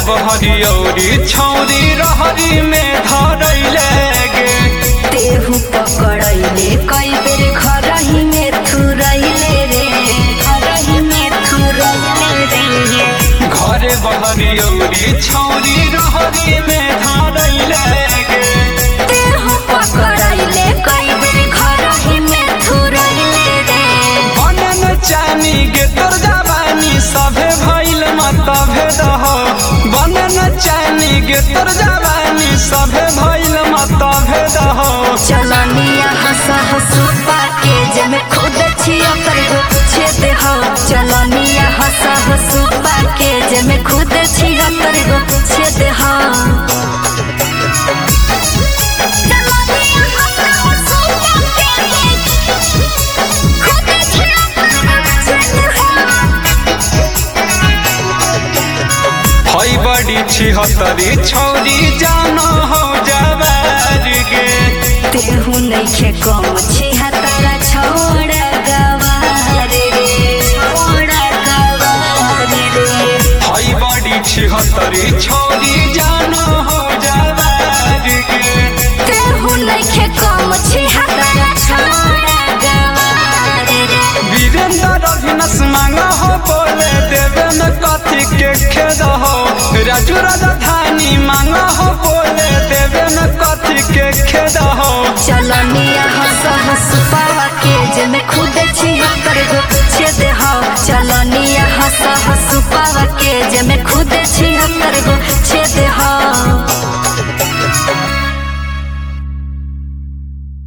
बहरियौरी छौरी रहरी में धरैले गे तेहू पकड़ैले कई बेर खरही में थुरैले रे खरही में थुरैले रे घरे बहरियौरी छौरी रहरी में धरैले गे तेहू पकड़ैले कई बेर खरही में थुरैले रे बनन चानी गे तोर जवानी सभे भइल मतभे दह बनन चानी गे तोर जवानी सभे भइल मतभे दह चलनिया हंस हंसू पाके जमे खुद छिया कर गो छेद हो चलनिया हंस हंसू पाके जमे खुद छिया कर गो छेद हो चलनिया हंस हंसू पाके खुद छिया कर गो छेद हो हई बड़ी छिहत्तरी छौरी जान हो जवारी गे तेहू नइखे कम छिहा तारा छोड़ गवार रे छोड़ गवार रे हई बड़ी छिहत्तरी छौरी जान हो जवारी गे तेहू नइखे कम छिहा तारा छोड़ गवार रे वीरेंद्र अभिनस मांग हो बोले देवे में कथी के खेद हो राजू राजधानी मांग हो बोले देवे में कथी के खेद हो चल